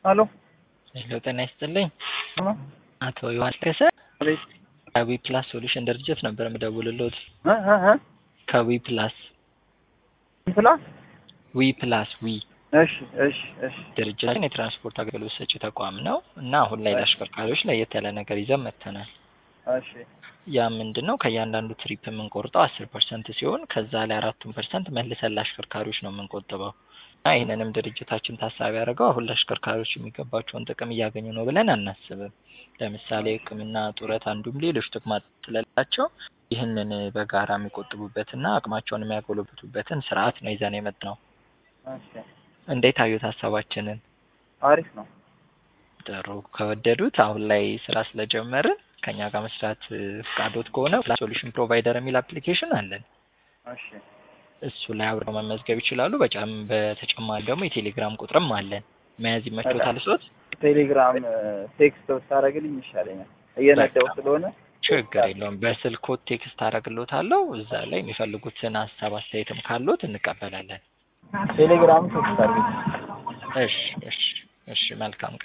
ሄሎ ሄሎ ጤና ይስጥልኝ ሄሎ አቶ ዮሐንስ ከሰ አቤት ከዊ ፕላስ ሶሉሽን ድርጅት ነበር የምደውልልዎት። እ እ እ ከዊ ፕላስ ፕላስ ዊ ፕላስ ዊ እሺ እሺ እሺ ድርጅታችን የትራንስፖርት አገልግሎት ሰጪ ተቋም ነው እና አሁን ላይ ለአሽከርካሪዎች ለየት ያለ ነገር ይዘን መጥተናል። እሺ ያ ምንድን ነው ከእያንዳንዱ ትሪፕ የምንቆርጠው አስር ፐርሰንት ሲሆን ከዛ ላይ አራቱን ፐርሰንት መልሰን ለአሽከርካሪዎች ነው የምንቆጥበው እና ይህንንም ድርጅታችን ታሳቢ ያደረገው አሁን ለአሽከርካሪዎች የሚገባቸውን ጥቅም እያገኙ ነው ብለን አናስብም። ለምሳሌ ሕክምና፣ ጡረት፣ አንዱም ሌሎች ጥቅማ ስለሌላቸው ይህንን በጋራ የሚቆጥቡበትና አቅማቸውን የሚያጎለብቱበትን ስርዓት ነው ይዘን የመጣነው። እሺ እንዴት አዩት ሀሳባችንን? አሪፍ ነው። ጥሩ ከወደዱት አሁን ላይ ስራ ስለጀመርን ከኛ ጋር መስራት ፍቃዶት ከሆነ ፕላስ ሶሉሽን ፕሮቫይደር የሚል አፕሊኬሽን አለን። እሺ እሱ ላይ አብረው መመዝገብ ይችላሉ። በጫም በተጨማሪ ደግሞ የቴሌግራም ቁጥርም አለን። መያዝ ይመቾታል ሶት ቴሌግራም ቴክስት ብታደርግልኝ ይሻለኛል እየነዳው በቃ። ስለሆነ ችግር የለውም። በስልኮት ቴክስት አደርግሎታለሁ። እዛ ላይ የሚፈልጉትን ሀሳብ አስተያየትም ካሎት እንቀበላለን። ቴሌግራም ቴክስት አድርግልኝ። እሺ እሺ እሺ መልካም